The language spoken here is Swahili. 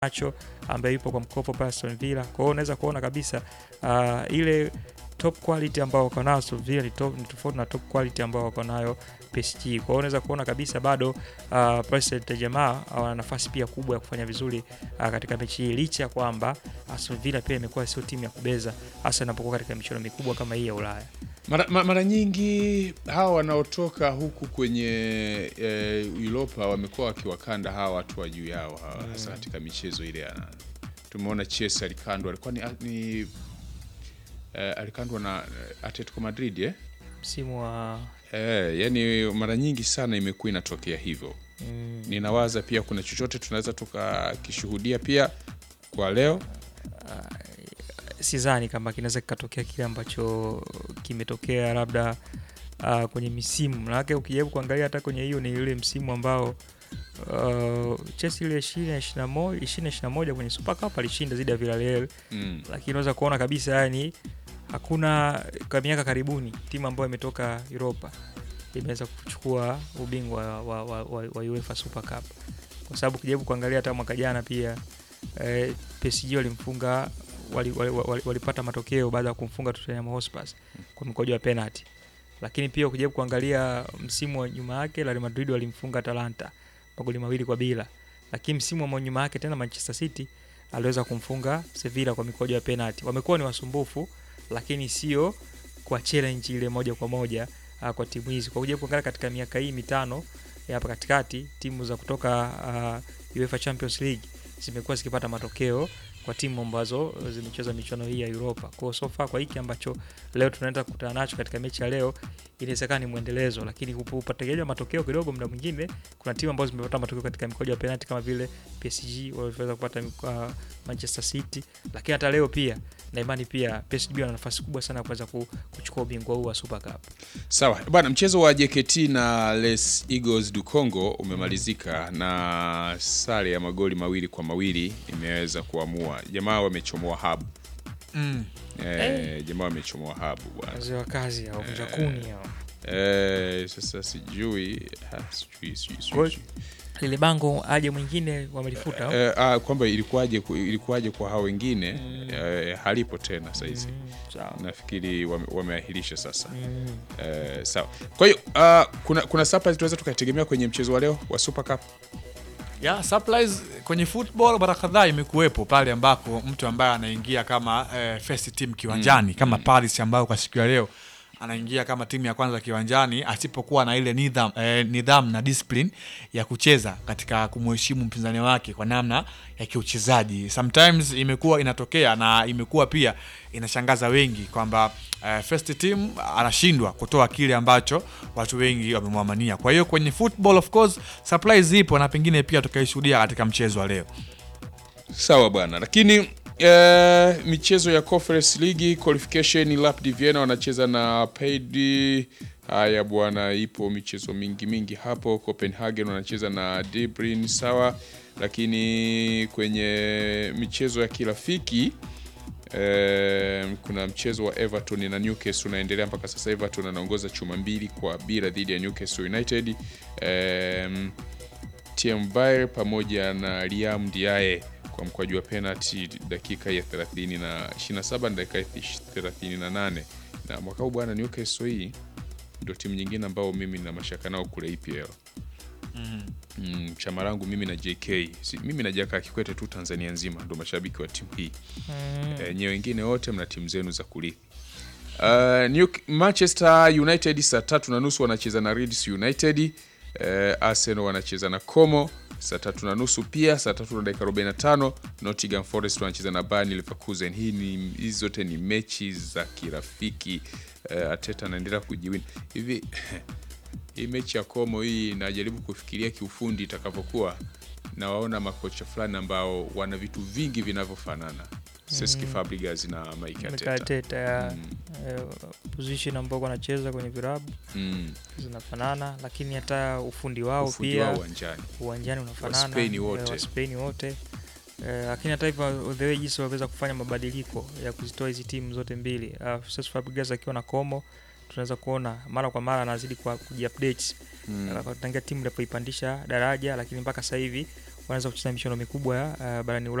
Nacho ambaye yupo kwa mkopo pale Aston Villa. Kwa hiyo unaweza kuona kabisa uh, ile top quality ambao wako nayo Aston Villa ni top- ni tofauti na top quality ambao wako nayo PSG. Kwa hiyo unaweza kuona kabisa bado uh, Paris Saint-Germain wana nafasi pia kubwa ya kufanya vizuri uh, katika mechi hii licha ya kwamba Aston Villa pia imekuwa sio timu ya kubeza hasa inapokuwa katika michuano mikubwa kama hii ya Ulaya. Mara, ma- mara nyingi hawa wanaotoka huku kwenye e, Europa wamekuwa wakiwakanda hawa watu wa juu yao hawa, hasa katika michezo ile ya tumeona Chelsea alikandwa alikuwa ni, ni e, alikandwa na eh, Atletico Madrid eh? Msimu wa E, yani mara nyingi sana imekuwa inatokea hivyo. mm, Ninawaza pia kuna chochote tunaweza tukakishuhudia pia kwa leo. sidhani kama kinaweza kikatokea kile ambacho kimetokea labda uh, kwenye misimu manake ukijaribu kuangalia hata kwenye hiyo ni ile msimu ambao uh, Chelsea ile ishirini na ishirini na moja kwenye Super Cup alishinda dhidi ya Villarreal, Mm. lakini unaweza kuona kabisa yani hakuna kwa miaka karibuni timu ambayo imetoka Europa imeweza kuchukua ubingwa wa, wa, wa, wa UEFA Super Cup, kwa sababu ukijaribu kuangalia hata mwaka jana pia eh, PSG walimfunga wali, wali, wali, walipata matokeo baada ya kumfunga Tottenham Hotspur kwa mkojo wa penalty, lakini pia ukijaribu kuangalia msimu wa nyuma yake Real Madrid walimfunga Atalanta magoli mawili kwa bila, lakini msimu wa nyuma yake tena Manchester City aliweza kumfunga Sevilla kwa mikojo ya penalty. Wamekuwa ni wasumbufu, lakini sio kwa challenge ile moja kwa moja uh, kwa timu hizi. Kwa kuja kuangalia katika miaka hii mitano ya hapa katikati, timu za kutoka uh, UEFA Champions League zimekuwa zikipata matokeo kwa timu ambazo zimecheza michuano hii ya Europa. Kwa hiyo so far kwa hiki ambacho leo tunaenda kukutana nacho katika mechi ya leo, inawezekana ni mwendelezo, lakini up- upategeja matokeo kidogo, muda mwingine kuna timu ambazo zimepata matokeo katika mikojo ya penalty kama vile PSG walivyoweza kupata uh, Manchester City, lakini hata leo pia na imani pia PSG wana nafasi kubwa sana ya kuweza ku- kuchukua ubingwa huu wa Super Cup. Sawa bwana, mchezo wa JKT na Les Eagles du Congo umemalizika na sare ya magoli mawili kwa mawili imeweza kuamua. Jamaa wamechomoa habu Mm. e, jamaa wamechomoa habu bwana Wazee wa kazi hao, vunja kuni hao. e, sasa sijui ha, sijui, sijui, sijui, Kwa- sijui. Lile bango aje mwingine wamelifuta au? E, ah, kwamba ilikuwaje ku- ilikuwaje kwa hao wengine e, halipo tena saizi Mm, sawa. nafikiri wame, wameahirisha sasa Mm. e, sawa kwa hiyo ah, kuna, kuna surprise tunaweza tukategemea kwenye mchezo wa leo wa Super Cup ya surprise kwenye football mara kadhaa imekuwepo pale ambako mtu ambaye anaingia kama eh, first team kiwanjani kama Paris ambayo kwa siku ya leo anaingia kama timu ya kwanza kiwanjani asipokuwa na ile nidham, eh, nidhamu na discipline ya kucheza katika kumheshimu mpinzani wake kwa namna ya kiuchezaji. Sometimes imekuwa inatokea na imekuwa pia inashangaza wengi kwamba eh, first team anashindwa kutoa kile ambacho watu wengi wamemwamania. Kwa hiyo kwenye football of course surprise ipo na pengine pia tukaishuhudia katika mchezo wa leo. Sawa bwana, lakini eh, michezo ya Conference League qualification Rapid Vienna wanacheza na Paid. Haya bwana, ipo michezo mingi mingi hapo. Copenhagen wanacheza na Debrin, sawa. Lakini kwenye michezo ya kirafiki eh, kuna mchezo wa Everton na Newcastle unaendelea mpaka sasa. Everton anaongoza chuma mbili kwa bila dhidi ya Newcastle United. Em, TM Bayer pamoja na Liam Ndiaye kwa mkwaju wa penalty dakika ya 30 na 27 na dakika ya 38. Na mwaka huu bwana, Newcastle hii ndio timu nyingine ambao mimi na mashaka nao kule EPL. Mm, chama langu mimi na JK si, mimi na Jaka Kikwete tu Tanzania nzima ndo mashabiki wa timu hii Mm. e, nyewe wengine wote mna timu zenu za kurithi. Uh, New, Manchester United saa tatu na nusu wanacheza na Leeds United. Uh, Arsenal wanacheza na Como saa tatu na nusu pia. Saa tatu na dakika 45 Nottingham Forest wanacheza na Bayer Leverkusen. Hii ni hizi zote ni mechi za kirafiki. Uh, Ateta anaendelea kujiwini hivi hii mechi ya Como hii najaribu kufikiria kiufundi itakavyokuwa, na waona makocha fulani ambao wana vitu vingi vinavyofanana Cesc Fabregas na Mike Mikel Arteta. Arteta ya eh, position ambao wanacheza kwenye virabu Mm, zinafanana, lakini hata ufundi wao ufundi pia wao uwanjani. uwanjani unafanana, Waspain eh, wote. Waspain wote eh, lakini hata hivyo the way jinsi waweza kufanya mabadiliko ya kuzitoa hizi timu zote mbili uh, Cesc Fabregas akiwa na Como tunaweza kuona mara kwa mara anazidi kwa kujiupdate Mm. tangia timu ilipoipandisha daraja, lakini mpaka sasa hivi wanaanza kucheza michuano mikubwa ya uh, barani Ulaya